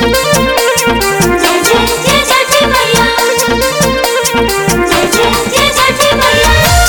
जय जय जय छठी मैया जय जय जय छठी मैया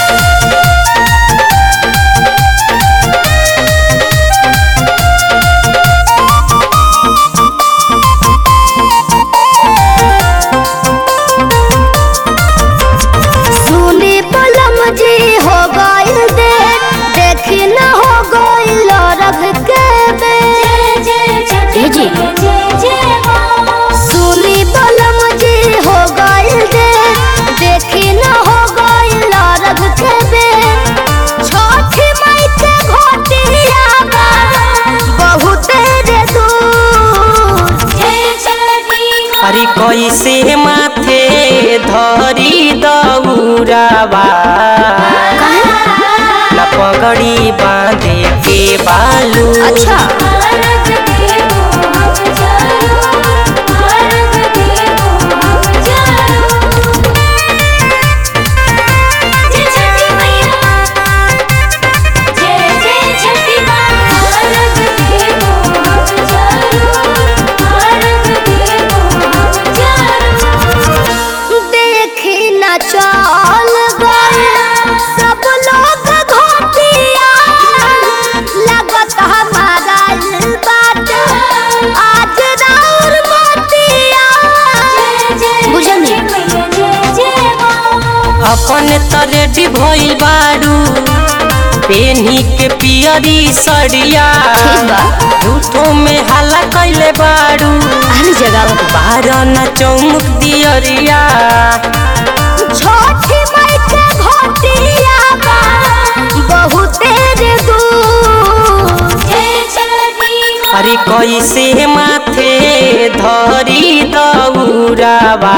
सुनी पलम जी हो गइल दे देखी न हो गइल रघ के बे जय जय छठी ए जी। मैया जय जय माँ सुनी पलम जी हो गइल दे देखी न हो गइल रघ के बे छोटी माई के घोटिया बा बहुत रे दूर जय छठी माँ अरे कैसे माथे धरी दौरावा न पगड़ी बांधे के बालू अच्छा भारत देवो हम चारो भारत देवो हम चारो जय छठी मैया जय जय छठी माँ भारत देवो हम चारो भारत देवो हम चारो देखी न चल गए सब लोग घोटिया लगत हमारा बात आज राउर मोतिया जय जय बुझनी। छठी मैया जय जय माँ अपन त रेडी भइल बारू पेनी के पियरी सड़िया ठीक बा। झूठो में हल्ला कैले बारू हर जगह बारह न चौमुख दियरिया छोटी माई के घोटिया बा बहुत रे दूर जय छठी माँ अरे कैसे माथे धरी दौरावा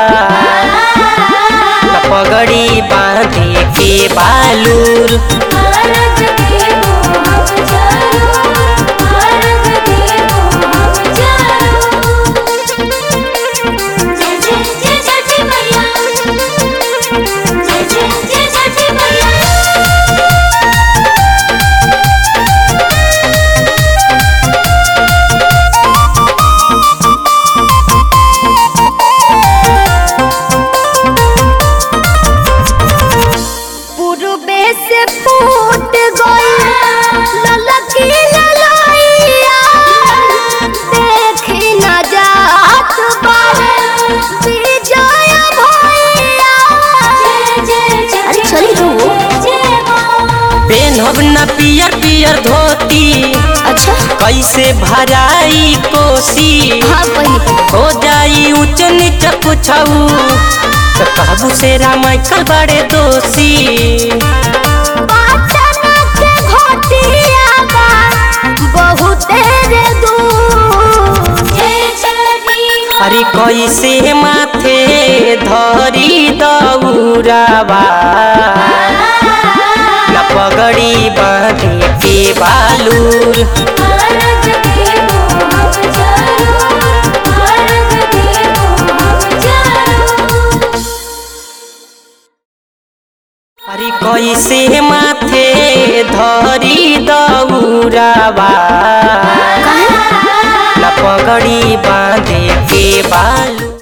न पगड़ी बांधे के बालूर भारत देवो हम चारो भारत देवो हम चारो जय जय जय छठी मैया जय जय जय छठी मैया पूर्वे से फूट गई ललकी ललैया देखी न जात बारे विजय भैया जय जय छठी अरे चली रो। मैया जय माँ पेनहब न पियर पियर धोती अच्छा कैसे भराई कोसी हाँ पहले हो जाई ऊंच नीच कुछऊ तो कहबू से रामाइकल बड़े दोषी पाटना के घोटिया बा बहुत रे दूर जय छठी माँ अरे कैसे माथे धरी दौरावा न पगड़ी बांधे के बालूर भारत देवो हम चारो भारत देवो हम चारो अरे कैसे माथे धरी दौरावा न पगड़ी बांधे के बालू